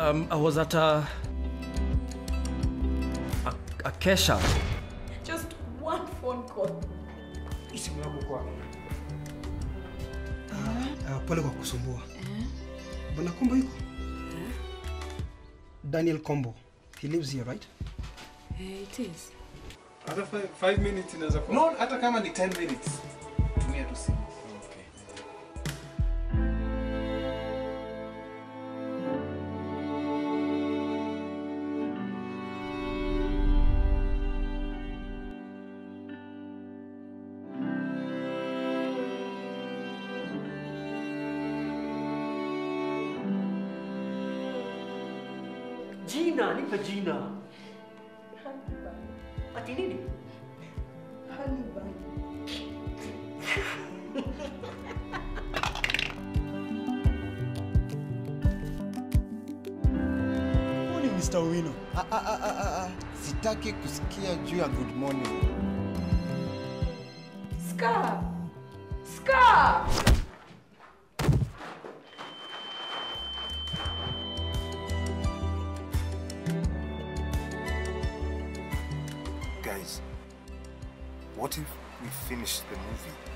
Um, I was at a, a, a Kesha. Just one phone call. Simu yako kwa. Uh, pole kwa kusumbua. Bwana Kombo yuko? Daniel Kombo. He lives here, right? It is. Hata 5 minutes inaweza kuwa. No, hata kama ni 10 minutes. Tumia tu simu. Jina, nipe jina. Ati nini? Huyu ni Mr. Owino. Ah, ah, ah, ah, ah, ah. Sitaki kusikia juu ya good morning. Scar! Scar! Guys, what if we finish the movie